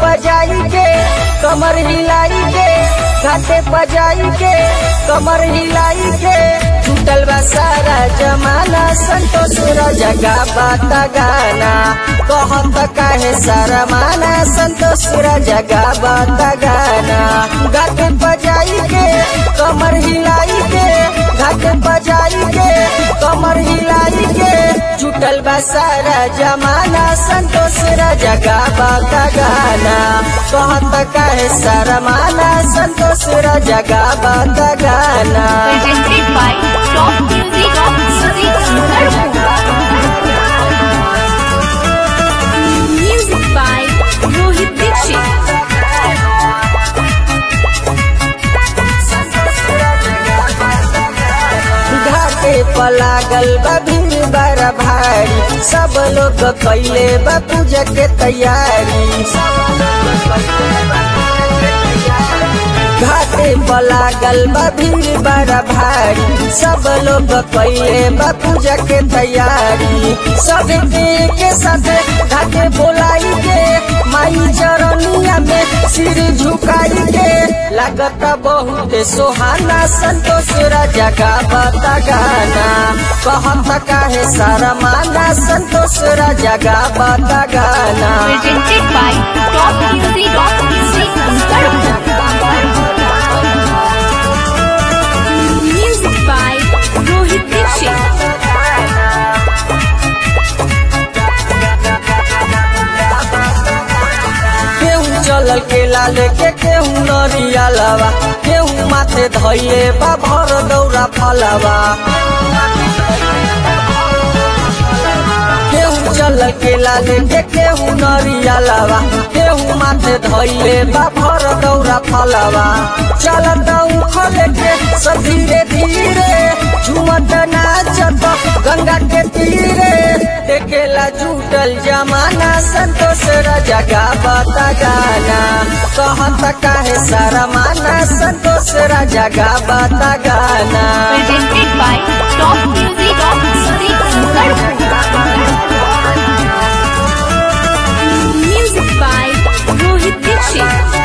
पजाई के कमर हिलाई के घाटे पजाई के कमर हिलाई के छूटल बा सारा जमाना संतोष जगा बाता गाना कहत काहे सारा माना संतोष जगा बाता गाना घाटे पजाई के कमर हिलाई के घाटे पजाई के कमर हिलाई के छूटल बा सारा जमाना संतोष जगा बाता गाना कहत काहे सारा माना संतोष जगा बाता गाना presented by Top Music of Music Music by Rohit Dixit. घाटे पलागल बा भीड़ बड़ा भारी सब लोग कैले बा पूजा के तैयारी घाटे पलागल बा भीड़ बड़ा भारी सब लोग कैले बा पूजा के तैयारी सब के के साथ घाटे बोलाई के माई चरनिया में सिर झुकाई के लागत बहुत सोहाना संतोष राजा का बता गाना कहत काहे सारा माना संतोष राजा का बता गाना Presented by Top Music of Music Music by Rohit Dixit. केहू चलल के लाल के केहू नरिया लवा केहू माथे धैले बा भर दौरा फलवा केहू चलल के लाल के केहू नरिया लवा केहू माथे धैले बा भर दौरा फलवा चलत उखल के सब धीरे धीरे झुमत नाचत गंगा के तीरे देखेला झूठल जमाना संतोष जगा बता गाना कहत काहे सारा माना संतोष जगा बता गाना Presented by Top Music of Music Music by Rohit Dixit.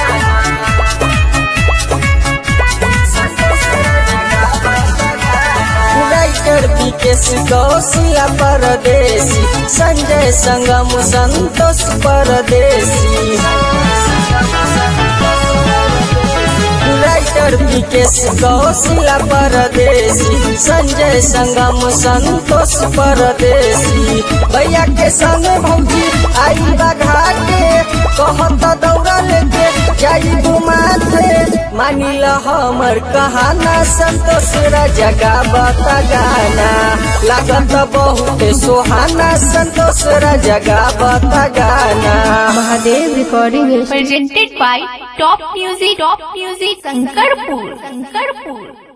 Writer Vikesh Kaushila Pardesi Sanjay संगम संतोष परदेसी राइटर विकेश कौशिला परदेसी संजय संगम संतोष परदेसी भैया के संग भौजी आई बघा के कहत दौड़ा लेके जाई माथे मानिल हमर कहाना संतोष जगा बता गाना लागत बहुत सोहाना संतोष जगा बता गाना Mahadev recording Presented by Top Music Top Music Sankarpur Sankarpur